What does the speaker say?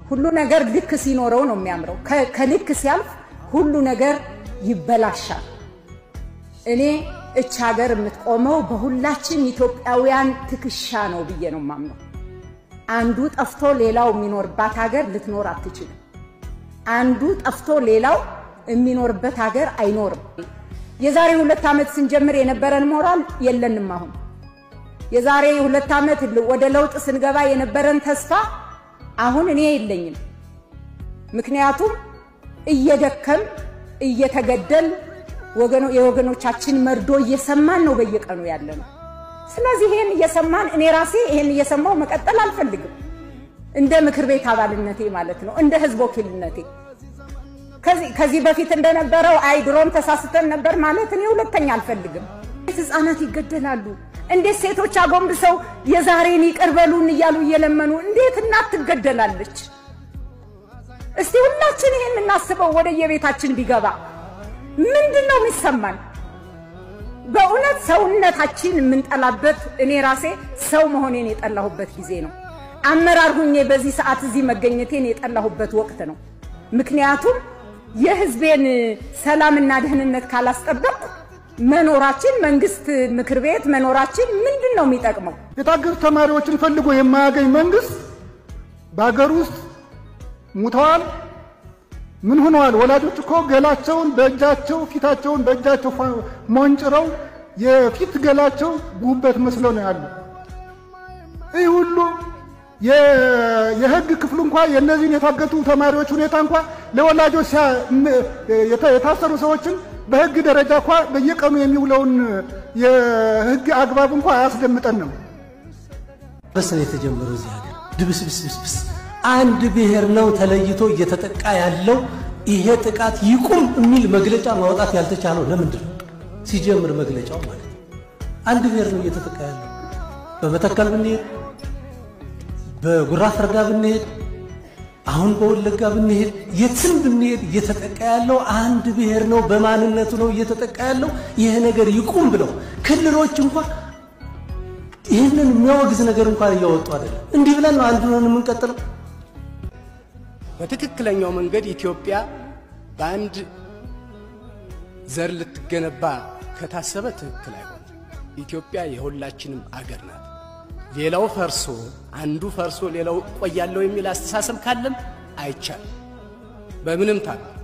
ሁሉ ነገር ልክ ሲኖረው ነው የሚያምረው። ከልክ ሲያልፍ ሁሉ ነገር ይበላሻል። እኔ እች ሀገር የምትቆመው በሁላችን ኢትዮጵያውያን ትከሻ ነው ብዬ ነው የማምነው። አንዱ ጠፍቶ ሌላው የሚኖርባት ሀገር ልትኖር አትችልም። አንዱ ጠፍቶ ሌላው የሚኖርበት ሀገር አይኖርም። የዛሬ ሁለት ዓመት ስንጀምር የነበረን ሞራል የለንም። አሁን የዛሬ ሁለት ዓመት ወደ ለውጥ ስንገባ የነበረን ተስፋ አሁን እኔ የለኝም። ምክንያቱም እየደከም እየተገደል የወገኖቻችን መርዶ እየሰማን ነው በየቀኑ ያለ ነው። ስለዚህ ይሄን እየሰማን እኔ ራሴ ይሄን እየሰማው መቀጠል አልፈልግም። እንደ ምክር ቤት አባልነቴ ማለት ነው፣ እንደ ህዝብ ወኪልነቴ ከዚህ በፊት እንደነበረው አይ ድሮም ተሳስተን ነበር ማለት እኔ ሁለተኛ አልፈልግም። እንዴት ህፃናት ይገደላሉ? እንዴት ሴቶች አጎንብሰው የዛሬን ይቅር በሉን እያሉ እየለመኑ እንዴት እናት ትገደላለች? እስቲ ሁላችን ይሄን እናስበው። ወደ የቤታችን ቢገባ ምንድን ነው የሚሰማን? በእውነት ሰውነታችን የምንጠላበት እኔ ራሴ ሰው መሆኔን የጠላሁበት ጊዜ ነው። አመራር ሁኜ በዚህ ሰዓት እዚህ መገኘቴን የጠላሁበት ወቅት ነው። ምክንያቱም የህዝቤን ሰላምና ደህንነት ካላስጠበቅ መኖራችን መንግስት ምክር ቤት መኖራችን ምንድን ነው የሚጠቅመው? የታገቱ ተማሪዎችን ፈልጎ የማያገኝ መንግስት በሀገር ውስጥ ሙተዋል። ምን ሆነዋል? ወላጆች እኮ ገላቸውን በእጃቸው ፊታቸውን በእጃቸው ሞንጭረው የፊት ገላቸው ጉበት መስለው ነው ያሉ። ይህ ሁሉ የህግ ክፍሉ እንኳ የእነዚህን የታገቱ ተማሪዎች ሁኔታ እንኳ ለወላጆች የታሰሩ ሰዎችን በህግ ደረጃ እንኳ በየቀኑ የሚውለውን የህግ አግባብ እንኳ አያስደምጠንም። በስ ነው የተጀመረው እዚህ ሀገር ድብስብስብስ አንድ ብሔር ነው ተለይቶ እየተጠቃ ያለው። ይሄ ጥቃት ይቁም የሚል መግለጫ ማውጣት ያልተቻለው ለምንድን ነው? ሲጀምር መግለጫው ማለት ነው አንድ ብሔር ነው እየተጠቃ ያለው። በመተከል ብንሄድ፣ በጉራ ፈርዳ ብንሄድ፣ አሁን በወለጋ ብንሄድ፣ የትም ብንሄድ እየተጠቃ ያለው አንድ ብሔር ነው፣ በማንነቱ ነው እየተጠቃ ያለው። ይሄ ነገር ይቁም ብለው ክልሎች እንኳን ይህንን የሚያወግዝ ነገር እንኳን እያወጡ አይደለም። እንዲህ ብለን ነው አንድ ሆነን የምንቀጥለው። በትክክለኛው መንገድ ኢትዮጵያ በአንድ ዘር ልትገነባ ከታሰበ ትክክል አይሆንም። ኢትዮጵያ የሁላችንም አገር ናት። ሌላው ፈርሶ አንዱ ፈርሶ ሌላው ቆያለሁ የሚል አስተሳሰብ ካለም አይቻልም በምንም ታል